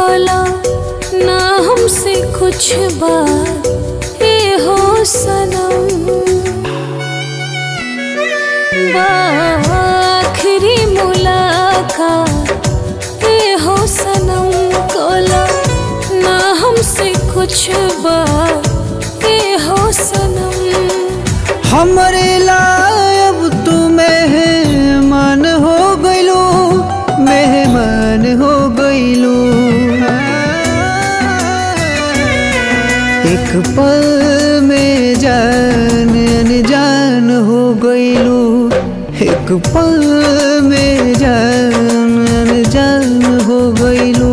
कला ना हमसे कुछ बात ये हो सनम आखिरी मुलाकात ये हो सनम कला ना हमसे कुछ बात ये हो सनम हमरे लायब तू मेहमान हो गइलो मेहमान हो गइलो एक पल में जान अनजान हो गइलो एक पल में जान अनजान हो गइलो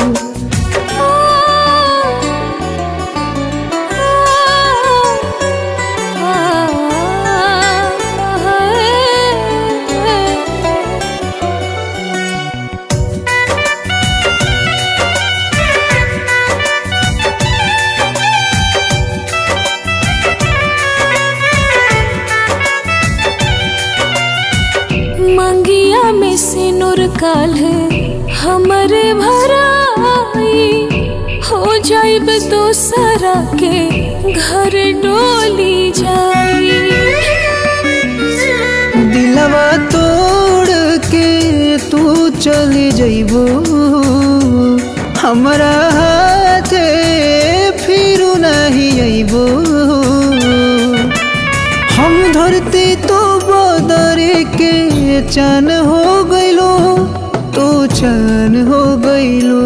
मंगिया में से नूर काल हमरे भराई हो जाइब दोसरा के घर डोली जाई दिलवा तोड़ के तू चली जइबो हमरा हाथे फिर नहीं अइबो हम धरती तो बदरे के चन हो गइलो तो चन हो गइलो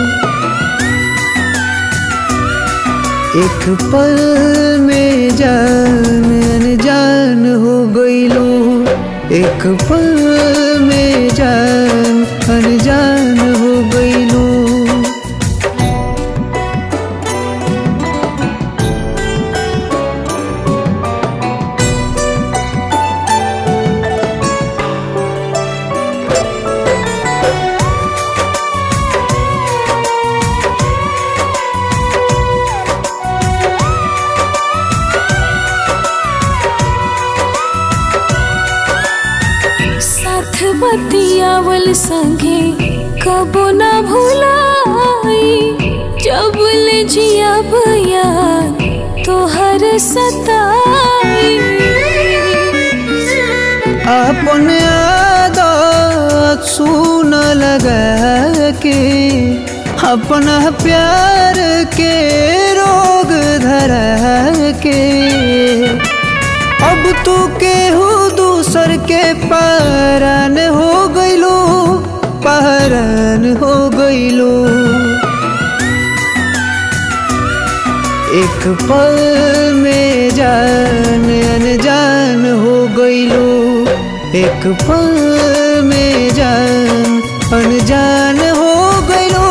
एक पल में जान अनजान हो गइलो एक पल में जान अनजान हो गइलो साथ बतियावल संगे कबो ना भुलाई जब ले जिया भैया तोहर सताई अपन आदत सुन लगा के अपना प्यार के रोग धरा के अब तू केहू दूसर के पारन हो गइलो पारन हो गइलो एक पल में जान अनजान हो गइलो एक पल में जान अनजान हो गइलो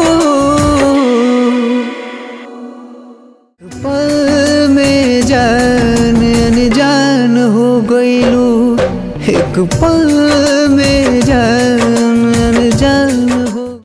एक पल में जान अनजान हो गइलो एक पल